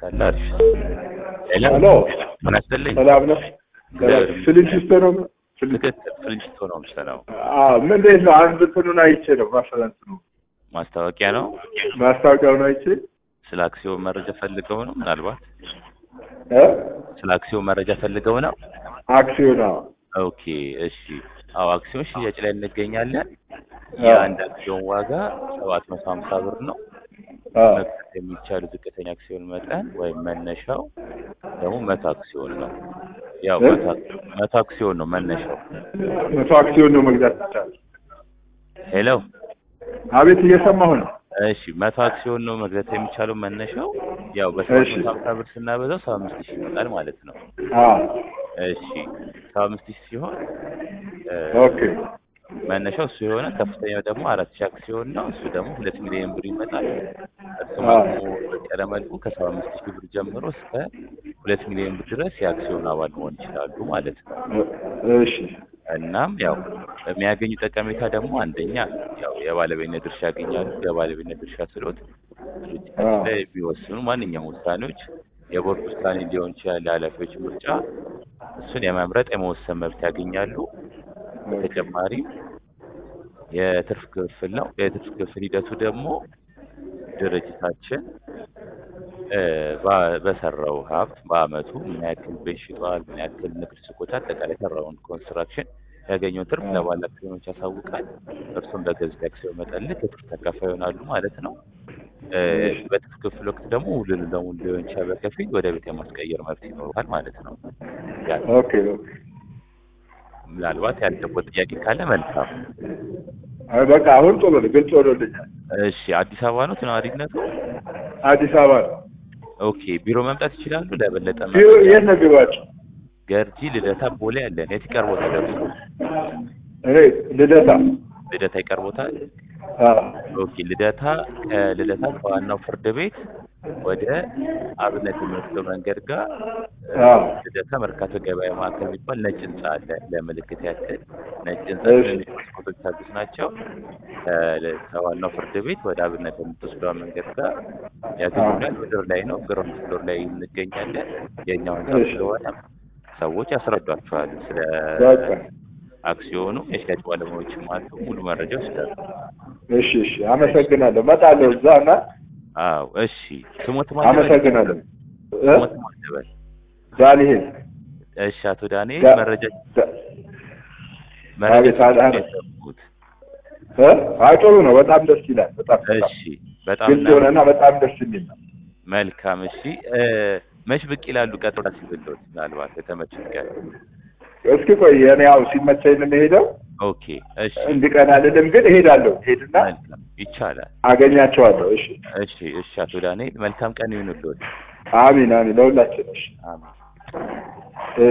ካለ አሪፍ። ሄሎ ሄሎ ምን አስፈልኝ? ሰላም ነው። እግዚአብሔር ፍልጅስቶ ነው። ፍልጅ ትክክል ፍልጅቶ ነው የምሰራው። አዎ ምን እንዴት ነው? አንድ እንትኑን አይቼ ነው ማፈላንት ነው ማስታወቂያ ነው። ማስታወቂያውን አይቼ ስለ አክሲዮን መረጃ ፈልገው ነው ምናልባት እ ስለ አክሲዮን መረጃ ፈልገው ነው። አክሲዮን አዎ ኦኬ እሺ። አዎ አክሲዮን ሽያጭ ላይ እንገኛለን። አዎ። የአንድ አክሲዮን ዋጋ ሰባት መቶ ሀምሳ ብር ነው። አዎ መግዛት የሚቻሉ ዝቅተኛ አክሲዮን መጠን ወይም መነሻው ደግሞ መቶ አክሲዮን ነው። ያው እ? መቶ መቶ አክሲዮን ነው መነሻው። መቶ አክሲዮን ነው መግዛት ይቻላል። ሄሎ አቤት እየሰማሁ ነው። እሺ መቶ አክሲዮን ነው መግዛት የሚቻለው መነሻው ያው በሰባት እሺ። መቶ ሀምሳ ብር ስናበዛው ሰባ አምስት ሺህ ይመጣል ማለት ነው። አዎ እሺ ሰባ አምስት ሺህ ሲሆን እ፣ ኦኬ መነሻው እሱ የሆነ ከፍተኛው ደግሞ አራት ሺህ አክሲዮን ነው። እሱ ደግሞ ሁለት ሚሊዮን ብር ይመጣል። እሱም አዎ። ደግሞ በቀረ መልኩ ከሰባ አምስት ሺህ ብር ጀምሮ እስከ ሁለት ሚሊዮን ብር ድረስ የአክሲዮን አባል መሆን ይችላሉ ማለት ነው። እ- እሺ እናም ያው የሚያገኙ ጠቀሜታ ደግሞ አንደኛ ያው የባለቤትነት ድርሻ ያገኛሉ። የባለቤትነት ድርሻ ስሎት ድርጅታችን አዎ። ላይ የሚወስኑ ማንኛውም ውሳኔዎች የቦርድ ውሳኔ ሊሆን ይችላል፣ የኃላፊዎች ምርጫ፣ እሱን የመምረጥ የመወሰን መብት ያገኛሉ። በተጨማሪም የትርፍ ክፍል ነው። የትርፍ ክፍል ሂደቱ ደግሞ ድርጅታችን እ፣ በ- በሰራው ሀብት በአመቱ ምን ያክል ቤት ሽጧል፣ ምን ያክል ንግድ ሱቆች፣ አጠቃላይ የሰራውን ኮንስትራክሽን ያገኘውን ትርፍ ለባለ አክሲዮኖች ያሳውቃል። እርሱም በገዙት አክሲዮን መጠን ልክ የትርፍ ተካፋይ ይሆናሉ ማለት ነው። እ፣ በትርፍ ክፍል ወቅት ደግሞ ሙሉ ለሙሉ ሊሆን ይችላል፣ በከፊል ወደ ቤት የማስቀየር መብት ይኖራል ማለት ነው። ያ ኦኬ ኦኬ ምናልባት ያልገባው ጥያቄ ካለ መልካም። አይ በቃ አሁን ጥሩ ነው፣ ግልጽ ሆኖልኛል። እሺ አዲስ አበባ ነው ነዋሪነቱ? አዲስ አበባ ነው። ኦኬ ቢሮ መምጣት ይችላሉ? ለበለጠ ቢሮ መረጃ የት ነው ቢሮአቸው? ገርጂ ልደታ ቦሌ ያለን የት ይቀርቦታል? እርሱ እኔ ልደታ። ልደታ ይቀርቦታል? አዎ ኦኬ ልደታ ከልደታ ከዋናው ፍርድ ቤት ወደ አብነት የሚወስደው መንገድ ጋር እ፣ አዎ ልደታ መርካቶ ገበያ ማዕከል የሚባል ነጭ ህንጻ አለ። ለምልክት ያክል ነጭ ህንጻ እሺ። ትንንሽ መስኮቶች ያሉት ናቸው። ከ- ከዋናው ፍርድ ቤት ወደ አብነት የምትወስደው መንገድ ጋር ያገኙናል። ምድር ላይ ነው፣ ግራውንድ ፍሎር ላይ እንገኛለን። የእኛው ህንጻ እሺ። ስለሆነ ሰዎች ያስረዷቸዋል ስለ በቃ አክሲዮኑ። የሽያጭ ባለሙያዎችም አሉ፣ ሙሉ መረጃ ይወስዳሉ። እሺ እሺ፣ አመሰግናለሁ። እመጣለሁ እዛ እና አዎ እሺ። ስሞት ማለት አመሰግናለሁ። እ? ስሞት ማለት ዳንኤል እሺ። አቶ ዳንኤል ዳ- መረጃ ዳ- መረጃ አቤት፣ አቤት። የሰሙት እ? አይ ጥሩ ነው። በጣም ደስ ይላል። በጣም በጣም እሺ። በጣም ግልጽ የሆነና በጣም ደስ የሚል ነው። መልካም። እሺ እ፣ መች ብቅ ይላሉ? ቀጥሮ ሲብሎት ምናልባት የተመቸኝ ቀን። እስኪ ቆይ እኔ ያው ሲመቸኝ ነው የምሄደው። ኦኬ እሺ። እንዲቀን አልልም፣ ግን እሄዳለሁ። ሄድና መልካም ይቻላል። አገኛቸዋለሁ። እሺ እሺ እሺ። አቶ ዳንኤል መልካም ቀን ይሁንልዎት። አሚን አሚን፣ ለሁላችን እሺ አሜን።